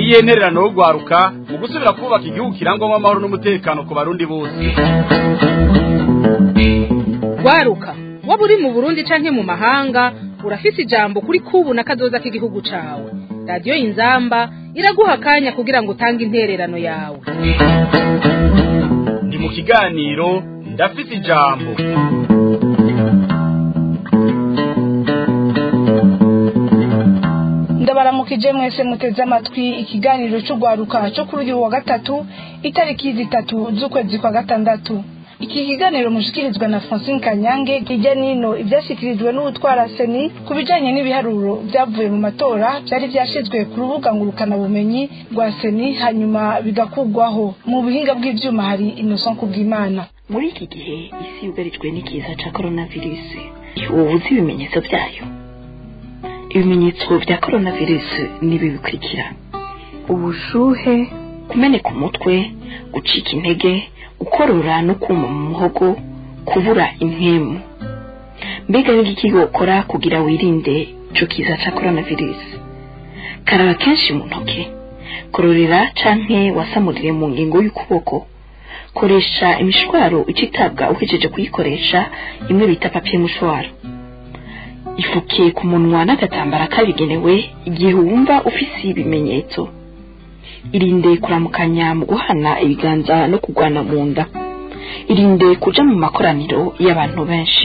niyihe ntererano yo gwaruka mu gusubira kubaka igihugu kirangwamo amahoro n'umutekano ku barundi bose gwaruka waba uri mu burundi canke mu mahanga urafise ijambo kuri kubu na kazoza k'igihugu cawe radiyo inzamba iraguha akanya kugira ngo utange intererano yawe ni mu kiganiro ndafise ijambo ndabaramukije mwese muteze amatwi ikiganiro cy'urwaruka cyo kuri uyu wa gatatu itariki zitatu z'ukwezi kwa gatandatu iki kiganiro mushikirizwa na francine kanyange hirya n'ino ibyashyikirijwe n'ubutwara seni ku bijyanye n'ibiharuro byavuye mu matora byari byashyizwe ku rubuga ngurukanabumenyi rwa seni hanyuma bigakugwaho mu buhinga bw'ibyuma hari innocent kubwimana muri iki gihe isi yugarijwe n'ikiza cya coronavirus ubu uzi ibimenyetso byayo ibimenyetso bya coronavirus nibi bikurikira ubushuhe kumeneka umutwe gucika intege gukorora no kuma mu muhogo kubura impemu mbega ni iki gukora kugira wirinde icyo kiza cya coronavirus karaba kenshi mu ntoki kororera canke wasamurire mu ngingo y'ukuboko koresha imishwaro icitabwa uhejeje kuyikoresha imwe bita papiye mushwaro ifukiye ku munwa n'agatambara kabigenewe igihe wumva ufise ibimenyetso irinde kuramukanya mu guhana ibiganza no kugwana mu nda irinde kuja mu makoraniro y'abantu benshi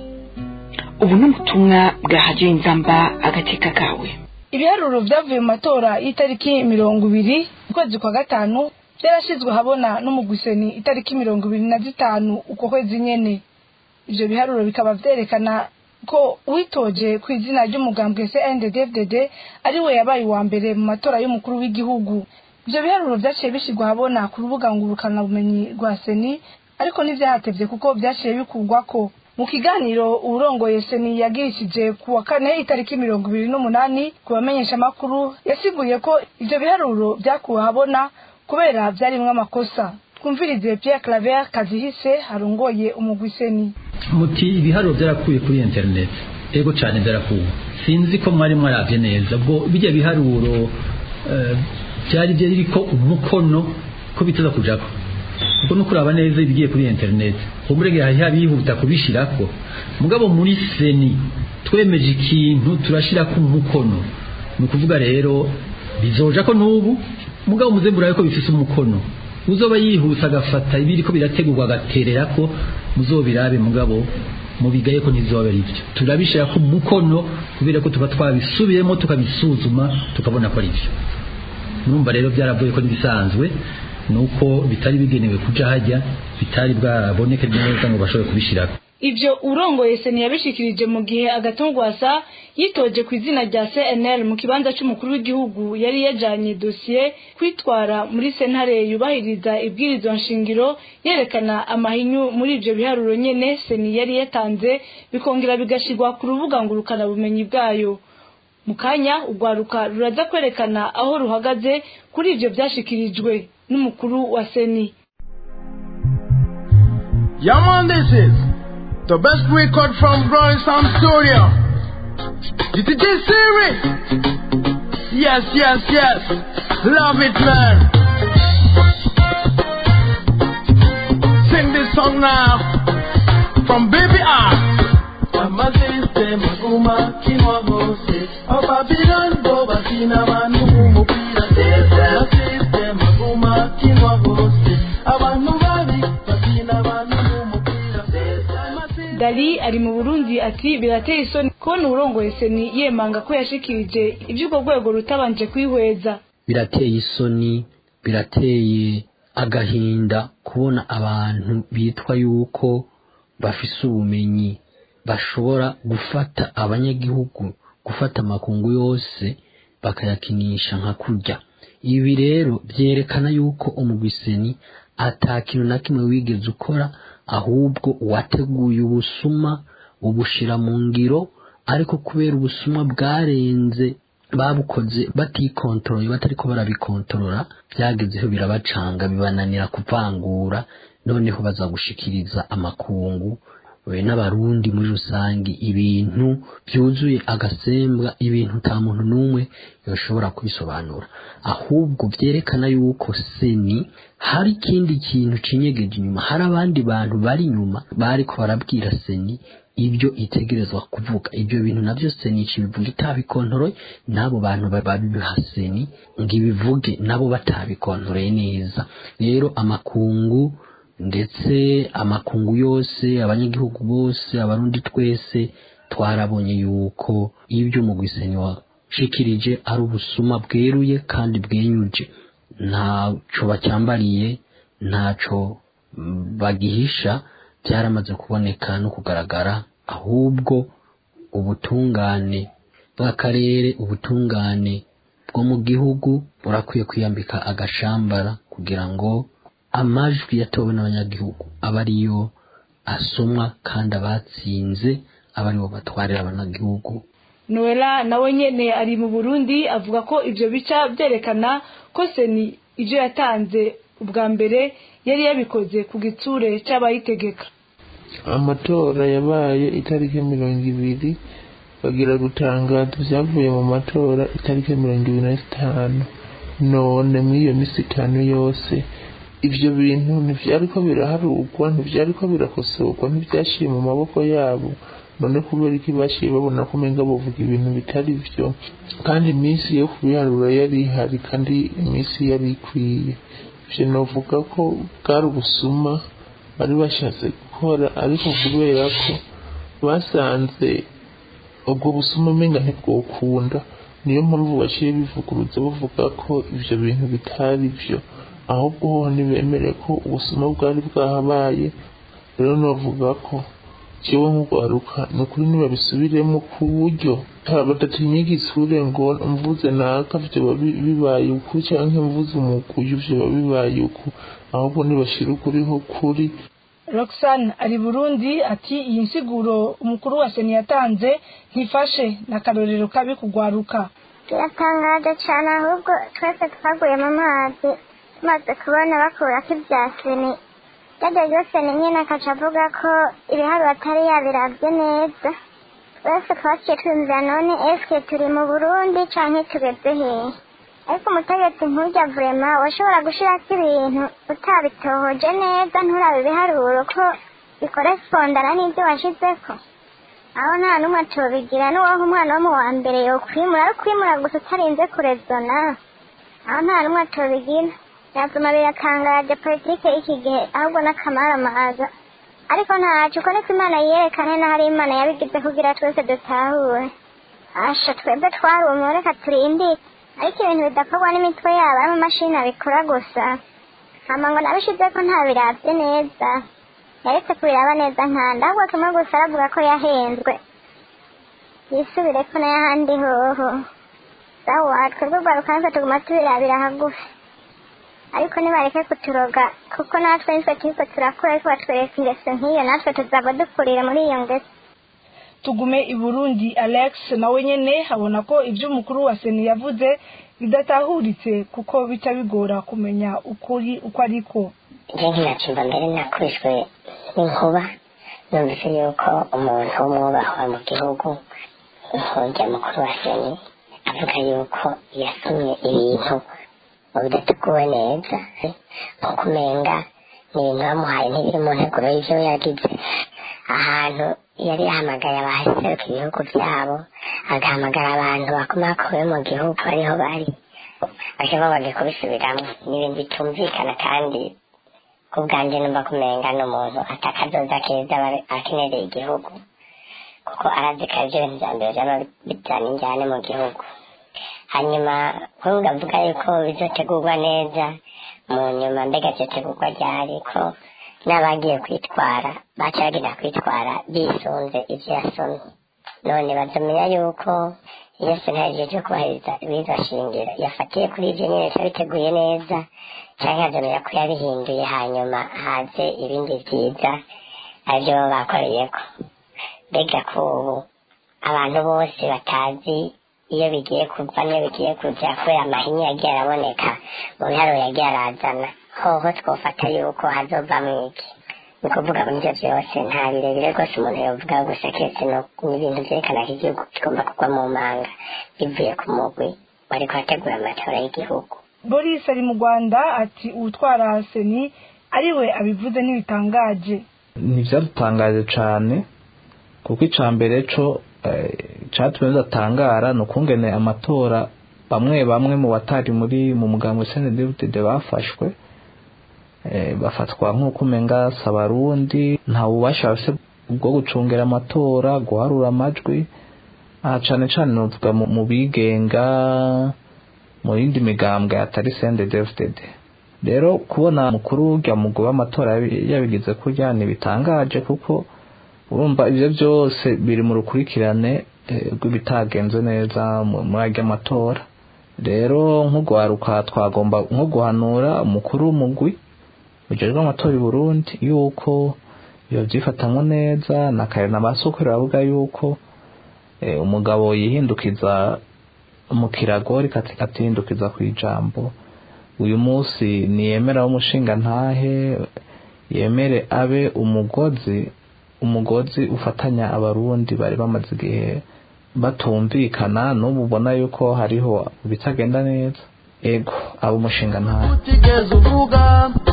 ubu ni ubutumwa bwa hadiyo inzamba agateka kawe ibiharuro byavuye mu matora y'itariki mirongo ibiri ukwezi kwa gatanu byarashyizwe ahabona n'umugwiseni itariki mirongo ibiri na zitanu uko kwezi nyene ivyo biharuro bikaba vyerekana ko witoje ku izina ry'umugambwe CNDD-FDD ari we yabaye uwa mbere mu matora y'umukuru w'igihugu ivyo biharuro vyaciye bishyirwa ahabona ku rubuga ngurukanabumenyi rwa seni ariko ntivyahatevye kuko vyaciye bikurwako mu kiganiro uwurongoye seni yagirishije ku wa kane itariki mirongo ibiri n'umunani ku bamenyeshamakuru yasiguye ko ivyo biharuro vyakuwe ahabona kubera vyarimwo amakosa twumvirize Pierre Claver Kazihise arongoye umugwi seni muti ibiharuro byarakuye kuri internet ego cyane byarakuwe sinzi ko mwari mwarabye neza ubwo bijya biharuro byari biriko umukono ko bitaza kujako ubwo no kuraba neza ibigiye kuri internet umurege hari habihuta kubishirako mugabo muri seni twemeje ikintu turashirako umukono ni ukuvuga rero bizoja ko n'ubu mugabo muzembura ko bifise umukono uzoba yihuse agafata ibiri ko birategurwa agaterera ko muzobirabe mugabo mubigaye ko ntizoba ari byo turabishira ku mukono kubera ko tuba twabisubiyemo tukabisuzuma tukabona ko ari byo numva rero byaravuye ko n'ibisanzwe nuko bitari bigenewe kuja hajya bitari bwaraboneke neza ngo bashobore kubishirako ivyo urongoye seni yabishikirije mu gihe agatongwasa yitoje ku izina rya CNL mu kibanza c'umukuru w'igihugu yari yajanye dosiye kwitwara muri sentare yubahiriza ibwirizwa nshingiro yerekana amahinyu muri ivyo biharuro nyene seni yari yatanze bikongera bigashirwa ku rubuga ngurukana bumenyi bwayo mu kanya urwaruka ruraza kwerekana aho ruhagaze kuri ivyo vyashikirijwe n'umukuru wa seni Yeah man, this is the best record from Growing Sound Studio. DJ Siri. Yes, yes, yes. Love it, man. Sing this song now from Baby R. amasiste maguma kinwa gose ababylon bo bakina abantu mumupira amasiste maguma kinwa gose abantu babi bakina abantu mumupira dali ari mu burundi ati birateye isoni kubona uwurongoye seni yemanga ko yashikirije iby'urwo rwego rutabanje kwihweza birateye isoni birateye agahinda kubona abantu bitwa yuko bafise ubumenyi bashobora gufata abanyagihugu gufata amakungu yose bakayakinisha nka kurya ibi rero byerekana yuko umugwiseni ata kintu na kimwe wigeze ukora ahubwo wateguye ubusuma ubushira mu ngiro ariko kubera ubusuma bwarenze babukoze batikontorora batariko barabikontorora byagezeho birabacanga bibananira kuvangura noneho baza gushikiriza amakungu we n'abarundi muri rusange ibintu byuzuye agasembwa ibintu nta muntu n'umwe yoshobora kwisobanura ahubwo byerekana yuko seni hari ikindi kintu cinyegeje inyuma hari abandi bantu bari inyuma bariko barabwira seni ibyo itegerezwa kuvuga ibyo bintu navyo seni bivuga itabikontoroye n'abo bantu babiha seni ngo ibivuge nabo batabikontoroye neza rero amakungu ndetse amakungu yose abanyagihugu bose abarundi twese twarabonye yuko ibyo umugwiseni washikirije ari ubusuma bweruye kandi bwenyuje ntaco bacyambariye ntaco bagihisha byaramaze kuboneka no kugaragara ahubwo ubutungane bw'akarere ubutungane bwo mu gihugu burakwiye kwiyambika agashambara kugira ngo amajwi yatowe n'abanyagihugu aba ariyo asomwa kandi abatsinze aba aribo batwarira abanyagihugu noella nawe nyene ari mu burundi avuga ko ivyo bica vyerekana ko seni ivyo yatanze ubwa mbere yari yabikoze ku gitsure c'abayitegeka amatora yabaye itariki mirongo ibiri bagira gutangaza ibyavuye mu matora itariki mirongo ibiri na zitanu none muri iyo minsi itanu yose ibyo bintu ntibyariko biraharugwa ntibyariko birakosorwa ntibyashyire mu maboko yabo none kubera iki bashyire babona ko umenga bavuga ibintu bitari byo kandi iminsi yo kubiharura yari ihari kandi iminsi yari ikwiye ibyo navuga ko bwari ubusuma bari bashatse gukora ariko kubera ko basanze ubwo busuma umenga ntibwokunda niyo mpamvu baciye bivuguruza bavuga ko ibyo bintu bitari byo ahubwo ho ntibemere ko ubusuma bwari bwahabaye rero navuga ko kiwe nk'urwaruka ni ukuri ntibabisubiremo ku buryo badatinya igisure ngo mvuze naka vyoba bibaye uku canke mvuze umukuyu vyoba bibaye uku ahubwo ntibashira ukuriho kuri roxane ari burundi ati iyi nsiguro umukuru wa seni yatanze ntifashe n'akarorero kabi kugwaruka biratangaje cyane ahubwo twese twaguye mu mazi tumaze kubona bakurako ibya seni ryajya ryose ni nyine akaca avuga ko ibiharuro atari yabiravye neza twese twaciye twumvira none eske turi mu burundi canke tugeze hehe ariko umutegetsi nk'urya vurema washobora gushirako ibintu utabitohoje neza nturabe ibiharuro ko bikorespondana n'ibyo washizeko aho nta n'umwe atobigira n'uwaho umwana wo mu wa mbere yokwimura ari kwimura gusa utarinze kurezona aho nta n'umwe atobigira byatuma biratangaje politike y'iki gihe ahubwo n'akamaramaza ariko ntacu uko niko imana yerekane n'ahari imana yabigize kugira twese dutahure asha twebwe twarumiwe reka turindire ariko ibintu bidakorwa n'imitwe yabo ari amamashini abikora gusa hama ngo nabishize ko ntabiravye neza yaretse kubiraba neza nkanda ahubwo kimwe gusa aravuga ko yahenzwe yisubireko n'ayahandi hoho sawa twebwe rwarukanza tuguma tubirabira hagufi ariko nibareke kuturoga kuko natwe nitwe turiko turakura ariko batwereka ingeso nk'iyo natwe tuzaba dukurira muri iyo ngeso tugume i burundi alex nawe nyene abona ko ibyo umukuru wa seni yavuze bidatahuritse kuko bica bigora kumenya ukuri uko ariko njye nkinacumva mbere nakubiswe n'inkuba numvise yuko umuntu w'umwubahwa mu gihugu nk'urya mukuru wa seni avuga yuko yasomye ibintu mu bidateguwe neza nko kumenga ni ibintu bamuhaye ntibiri mu nteguro y'ivyo yagize ahantu yari yahamagaye abaseruka ibihugu byabo agahamagara abantu bakomakowe mu gihugu ariho bari bashobora bagiye kubisubiramo ni ibintu bitumvikana kandi ku bwanjye numva kumenga ni umuntu atakazoza keza aba akenereye igihugu kuko arazi ko arivyo bintu vya mbere vyaba bijana injyane mu gihugu hanyuma kuvuga avuga yuko bizotegurwa neza mu nyuma mbega vyotegurwa ryari ko n'abagiye kwitwara baca bagenda kwitwara bisunze ivyo yasomye none bazomenya yuko iyo sentare cyo kubahiriza ibiza shingiro yafatiye kuri ivyo nyene biteguye neza canke azomenya ko yabihinduye hanyuma haze ibindi vyiza arivyo baba bakoreyeko mbega ko ubu abantu bose batazi iyo bigiye kuva niyo bigiye kuja kubera amahinya yagiye araboneka mu biharuro yagiye arazana hoho twofata yuko hazovamwo iki ni ukuvuga ngo nibyo byose nta birebire rwose umuntu yavuga gusa keretse no- n'ibintu byerekana ko igihugu kigomba kugwa mu manga bivuye ku mugwi wari kuhategura amatora y'igihugu boris ari mu rwanda ati uwutwara seni ariwe abivuze ntibitangaje ntibyadutangaje cyane kuko icya mbere cyo cyatumye bidatangara ni ukungene amatora bamwe bamwe mu batari muri mu mugambi senedivide bafashwe eh, bafatwa nk'uko umenga si abarundi nta bubasha bafite bwo gucungera amatora guharura amajwi aha cyane cyane nuvuga mu- mu bigenga mu yindi migambwe atari sendedevide rero kubona mukuru w'urya mugwi w'amatora yabi- yabigize kurya ntibitangaje kuko urumva ibyo byose biri mu rukurikirane eh, rw'ibitagenze neza mu- muri arya matora rero nk'ugwaruka twagomba nko guhanura umukuru w'umugwi ujejwe amatora i burundi yuko yovyifatamwo neza na kare na basokuru bavuga yuko eh, umugabo yihindukiza mu kirago ariko ati- atihindukiza ku ijambo uyu munsi niyemera w'umushinga ntahe yemere abe umugozi umugozi ufatanya abarundi bari bamaze igihe batumvikana n'ubu ubona yuko hariho ibitagenda neza ego aba umushinga ntahe utigeze uvuga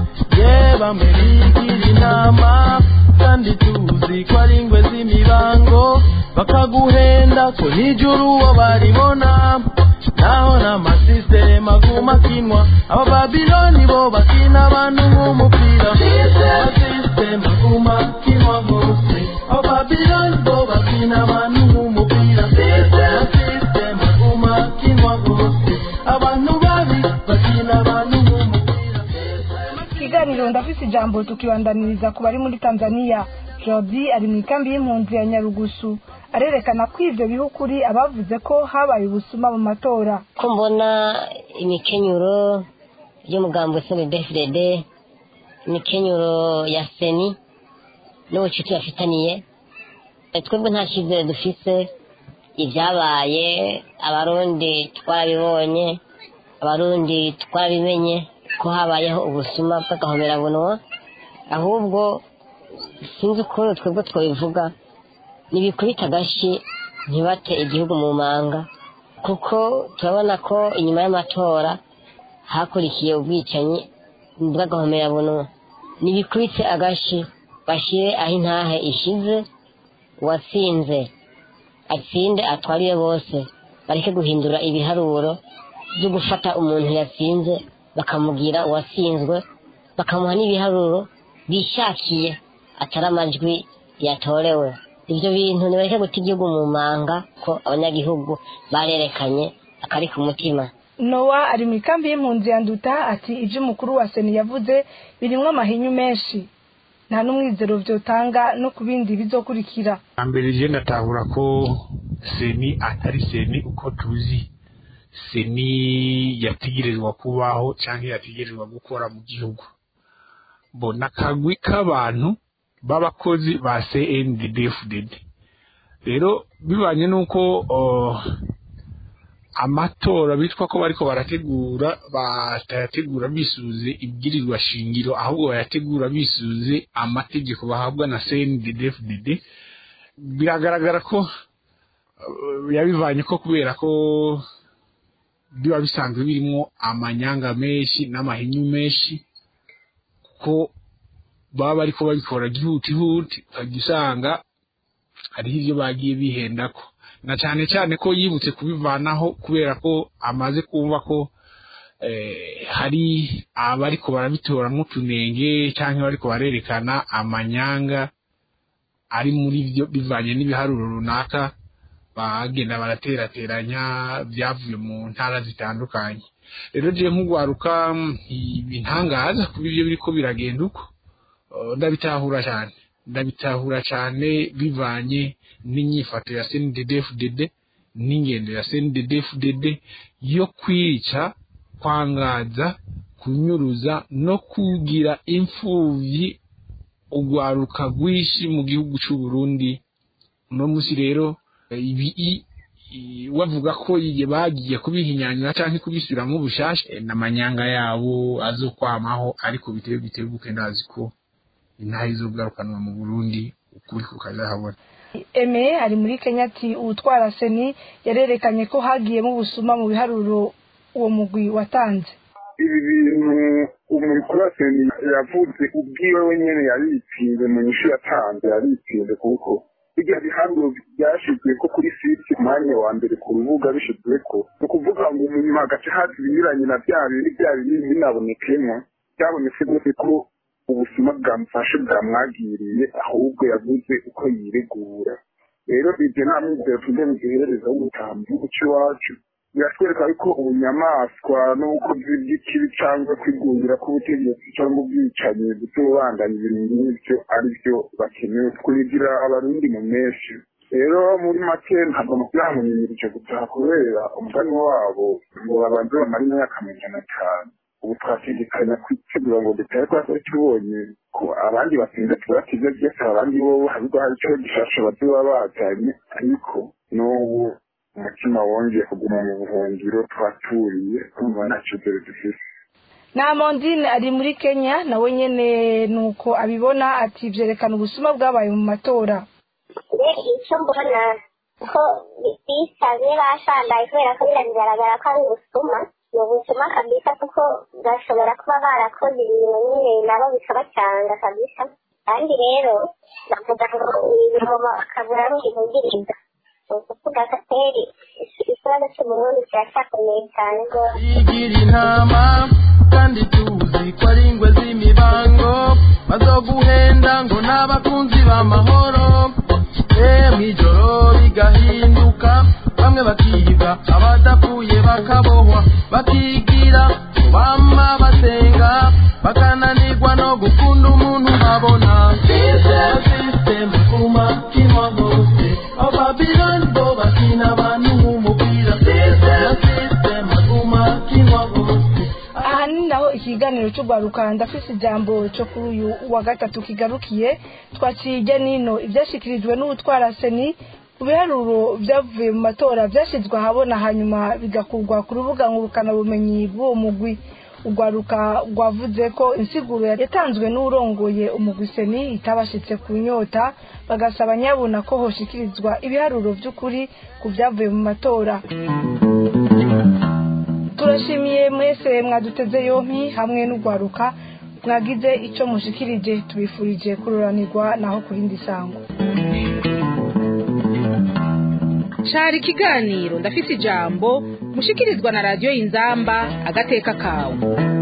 yeba merigira inama kandi tuzi ko ari ingwe z'imibango bakaguhenda ko nijuru uwo baribona naho n'amasisiteme aguma akinwa abababiloni bo bakina abantu nk'umupira amasisiteme aguma akinwa hose abababiloni bo bakina abantu nk'umupira amasisiteme aguma akinwa hose abantu babi bakina abantu nk'umupira ikiganiro ndafise ijambo tukibandaniriza ku bari muri tanzania jordi ari mu ikambi y'impunzi ya nyarugusu arerekana ko ivyo biha ukuri abavuze ko habaye ubusuma mu matora ko mbona imikenyuro y'umugambi snddfdd imikenyuro ya seni n'ubucuti bafitaniye Eh, twebwe nta cyizere dufise ibyabaye abarundi twarabibonye abarundi twarabimenye ko habayeho ubusuma bw'agahomerabunwa ahubwo sinzi ukuntu twebwe twabivuga ntibikubita agashi ntibate igihugu mu manga kuko turabona ko inyuma y'amatora hakurikiye ubwicanyi bw'agahomerabunwa ntibikubite agashi bashyire aho intahe ishize uwatsinze atsinde atwariye bose bareke guhindura ibiharuro byo gufata umuntu yatsinze bakamugira uwatsinzwe bakamuha n'ibiharuro bishakiye atari amajwi yatorewe ibyo bintu nibareke guta igihugu mu manga ko abanyagihugu barerekanye akari ku mutima nowa ari mu ikambi y'impunzi ya nduta ati ibyo umukuru wa seni yavuze birimwo amahinyu menshi nta n'umwizero vyotanga no ku bindi bizokurikira mbere je ndatahura ko seni atari seni uko tuzi seni yategerezwa kubaho cyangwa yategerezwa gukora mu gihugu mbona akagwi k'abantu b'abakozi ba cndfdd rero bibanye n'uko uh, amatora bitwa ko bariko barategura batayategura bisuze ibwirizwa shingiro ahubwo bayategura bisuze amategeko bahabwa na cndfdd biragaragara ko uh, yabivanye ko kubera ko biba bisanzwe birimo amanyanga menshi n'amahinyu menshi kuko baba bariko babikora gihutihuti ukajya usanga hariho ibyo bagiye bihendako na cyane cyane ko yibutse kubivanaho kubera ko amaze kumva ko eh, hari abariko barabitora nk'utunenge cyangwa bariko barerekana amanyanga ari muri byo bivanye n'ibiharuro runaka bagenda baraterateranya byavuye mu ntara zitandukanye rero je nk'ugwaruka ibintangaza kuba ibyo biriko biragenda uko Uh, ndabitahura cyane ndabitahura cyane bivanye n'inyifato ya CNDD-FDD n'ingendo ya CNDD-FDD yo kwica kwangaza kunyuruza no kugira imfuvyi ugwaruka rwinshi mu gihugu c'u Burundi uno musi rero eh, ibi i- i- wavuga ko iye bagiye kubihinyanyura canke kubisubiramwo ubushasha eh, n'amanyanga yabo azokwamaho ariko bitebe bitebuke ndazi ko intahe izogarukanwa mu burundi ukuri kukazahabona eme ari muri kenya ati uwutwara seni yarerekanye ko hagiyemo ubusuma mu biharuro uwo mugwi watanze ibi bintu umukuraseni yavuze ubwiwe wenyene yaripinze mu nyishu yatanze yaripinze kuko bijya biharuro byashizwe ko kuri site umwanya wa mbere ku rubuga bishizwe ko ni ukuvuga ngo umuntu hagace hazi ibinyuranye na bya bindi bya binini binabonekemo byabonetse rwose ko ubusuma bwamufashe bwamwagiriye ahubwo yavuze uko yiregura rero ibyo nta mwizero tuze mugiherereza wo gutaha mu gihugu cy'iwacu biratwereka ko ubunyamaswa n'ubukozi bw'ikibi cyangwa kwigundira k'ubutegetsi cyangwa ubwicanyi butubandanya ibintu nk'ibyo ari byo bakenewe twugira abarundi mu menshi rero muri make ntabwo byamunyirije gutaha kubera umugani wabo ngo babanze bamara imyaka amajana atanu ubu twategekanya kwitegura ngo dutahe kwa twari tubonye ko abandi batsinze tubatize byose abandi bo habwo hari icyo gishasha bazoba bajanye ariko n'ubu umutima wongeye kuguma mu buhungiro twaturiye kumva nta cyizere dufise na mondine ari muri kenya nawe nyene nuko abibona ati vyerekana ubusuma bwabaye mu matora icyo mbona ko bisaze bashandaye kubera ko biragaragara ko ari ubusuma ni ubusuma kabisa kuko bashobora kuba barakoze ibintu nyine nabo bikabacanga kabisa kandi rero bavuga ngo ibintu bakabura n'ibivugiriza ukuvuga kateri ikibazo cy'uburundi kiracyakomeye cyane rwose igira intama kandi tuzi ko ari ingwe z'imibango bazoguhenda ngo n'abakunzi b'amahoro eh mw'ijoro bigahinduka bamwe bakiga abadapfuye bakabohwa bakigira bama basenga bakananirwa no gukunda umuntu babona system kuma kinwa hose ababiloni bo bakina abantu nk'umupira system kuma kinwa hose aha ni naho ikiganiro cy'urwaruka ndafise ijambo cyo kuri uyu wa gatatu kigarukiye twaciye ijya nino ibyashyikirijwe n'ubutwara seni ku biharuro byavuye mu matora byashyizwe ahabona hanyuma bigakurwa ku rubuga ngurukanabumenyi bw'uwo mugwi urwaruka rwavuze ko insiguro yatanzwe n'urongoye umugwi seni itabashitse ku nyota bagasaba nyabuna ko hoshikirizwa ibiharuro by'ukuri ku byavuye mu matora turashimiye mwese mwaduteze yompi hamwe n'urwaruka mwagize icyo mushikirije tubifurije kururanirwa naho ku rindi sango cari ikiganiro ndafise ijambo mushikirizwa na radiyo y'inzamba agateka kawe